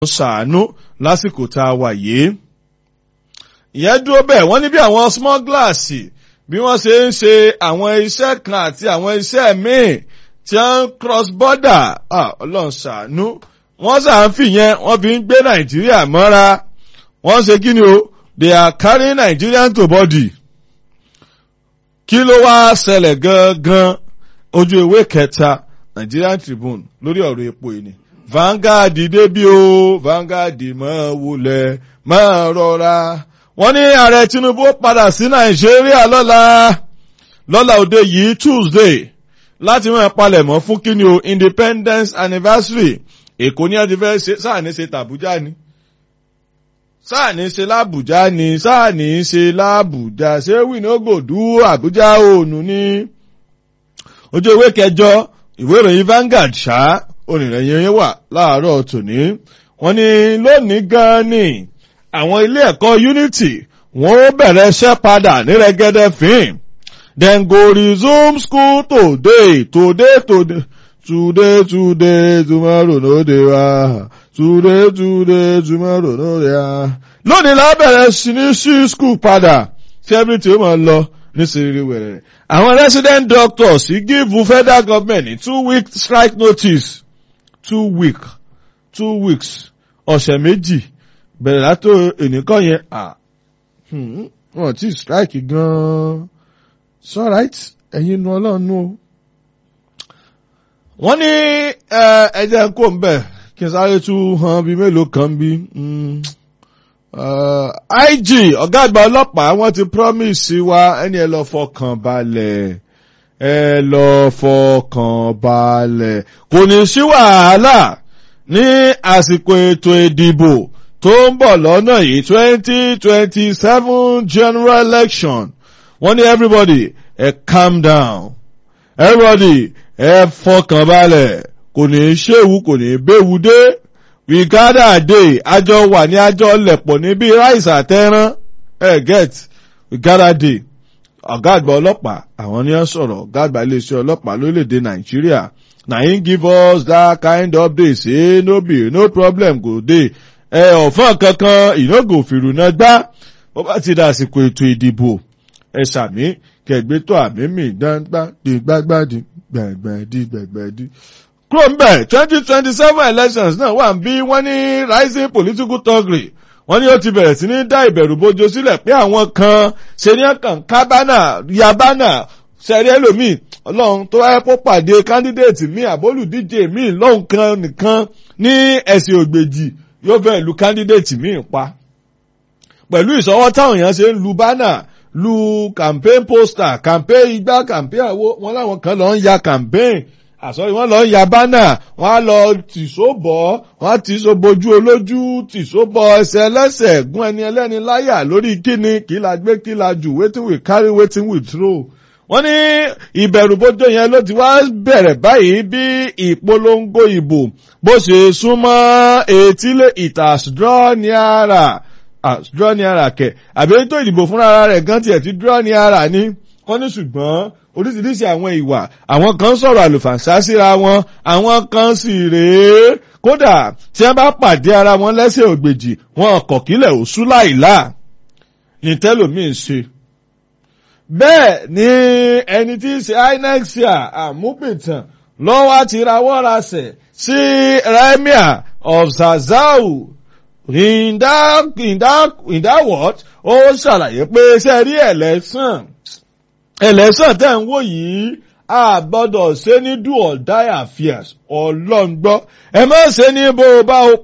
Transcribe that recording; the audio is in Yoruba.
ṣàánú lásìkò tá a wà yìí. ìyẹn dúró bẹ́ẹ̀ wọ́n ní bí àwọn smugglers bí wọ́n ṣe ń ṣe àwọn iṣẹ́ kan àti àwọn iṣẹ́ míì tí wọ́n ń cross border ọlọ́run ṣàánú wọ́n ṣàǹfì yẹn wọ́n fi ń gbé nàìjíríà mọ́ra wọ́n ṣe kí ni o they are carrying Nigerian to body. kí ló wá ṣẹlẹ̀ gangan ojú ewé kẹta Nigerian Tribune lórí ọ̀rọ̀ epo yìí ni Vanguard débi o Vanguard máa wulẹ̀ máa rọra wọ́n ní ààrẹ Tinubu padà sí Nàìjíríà lọ́la lọ́la òde yìí Tuesday láti máa palẹ̀mọ́ fún kíni o Independence Anniversary Èkó ní àti fẹ́ ṣe sáà ní ṣe tàbújá ni sáà ní ṣe lábùjá ni sáà ní ṣe lábùjá ṣé wìnógòdú Àbújá òònù ni ojú ewé kẹjọ ìwé ìròyìn Vanguard ṣá onírẹ̀yìn wà láàárọ̀ tòní wọ́n ní lónìí gan-an ni àwọn ilé ẹ̀kọ́ Unity wọ́n ó bẹ̀rẹ̀ iṣẹ́ padà ní rẹ́gẹ́dẹ́ fín then go resume school today today today today today tomorrow no dey wa today today tomorrow no dey wa. lónìí la bẹ̀rẹ̀ sí ní sí school padà tí everything ó máa lọ ní sèrè wẹ̀rẹ̀. àwọn resident doctors give federal government ní two week strike notice two week two weeks ọ̀sẹ̀ méjì bẹ̀rẹ̀ látò ènìkàn yẹn à wọ́n ti strike gan-an it's alright ẹ̀yin nu ọlọ́run nù o. wọ́n ní ẹ̀jẹ̀ kó ń bẹ̀ kí n sáré tún hàn bí mélòó kan bí. IG ọ̀gá àgbà ọlọ́pàá wọ́n ti promise wa ẹni ẹ lọ fọkàn balẹ̀ ẹ lọ fọkàn balẹ̀ kò ní sí wàhálà ní àsìkò ètò ìdìbò tó ń bọ̀ lọ́nà yìí twenty twenty seven general election wọ́n ní everybody ẹ calm down everybody ẹ fọkàn balẹ̀ kò ní ṣéwu kò ní béwu dé we gather day àjọ wà ní àjọ lẹ̀pọ̀ níbi ráìsì àtẹ́rán ẹ get we gather day ọ̀gá àgbà ọlọ́pàá àwọn ni wọ́n sọ̀rọ̀ ọ̀gá àgbà iléeṣẹ́ ọlọ́pàá lórílẹ̀‐èdè nàìjíríà na him give us that kind of day say no be no problem go dey ẹ ọ̀fọ́n kankan ìnágò fìrùnà gbá bó bá ti dà àsìkò ètò ìdìbò ẹ sàmí kẹgbẹ́ tó àmì mi gbàgbà di gbàgbà di gbàgbà di gbàgbà di. kúrò ń bẹ̀ twenty twenty seven elections náà wà ń bí wọ́n ní rising political thuggery wọ́n ní ó ti bẹ̀rẹ̀ sí ní dá ìbẹ̀rù bojo sílẹ̀ pé àwọn kan ṣe ní ọkàn kábánà yabánà ṣẹ̀rí ẹlòmíì ọlọ́run tó wáyé kó pàdé kándídéètì míì àbólùdíje míì lọ́hùn kan nìkan ní ẹ̀sìn ògbèjì yóò fẹ́ lu kándídéètì míì pa. pẹ̀lú ìṣọwọ́ táwọn èèyàn ṣe ń lu bánà lu campaign poster campaign igbá campaign àwo wọn láwọn kan lọ ń ya campaign àsọyí wọn lọ ń ya bánà wọn á lọ tìṣó bọ wọn á tìṣó bojú olójú tìṣó bọ ẹsẹ̀ ẹlẹ́sẹ̀ gún ẹni ẹlẹ́ni láyà lórí kíni kí la gbé kí la jù wetin we carry wetin we throw wọ́n ní ìbẹ̀rùbojo yẹn ló ti wá bẹ̀rẹ̀ báyìí bí ìpolongo ìbò bó ṣe súnmọ́ etílé ìtàsídrọ́ ní ara àsídrọ́ ní ara kẹ̀ àbí tó ìdìbò fúnra rẹ̀ gan tiẹ̀ ti dúró ní ara ní wọ́n ní ṣùgbọ́n oríṣiríṣi àwọn ìwà àwọn kan sọ̀rọ̀ àlùfàǹsá síra wọn àwọn kan sì rèé kódà tí wọ́n bá pàdé ara wọn lẹ́sẹ̀ ògbèjì wọn kọ̀ kílẹ̀ òṣù láìlá ní tẹ́lòmíín ṣe bẹ́ẹ̀ ni ẹni tí í ṣe inec ṣe àmúpìtàn lọ́wọ́ ti rawọ́ rasẹ̀ sí remia of zazau in that in that in that word ó ṣàlàyé pé ṣe rí ẹ̀lẹ́sàn ẹ̀lẹ́sàn tẹ̀ ń wò yìí a gbọ́dọ̀ ṣe ní do or die affairs ọlọ́ngbọ́ ẹ má ṣe ní bó o bá o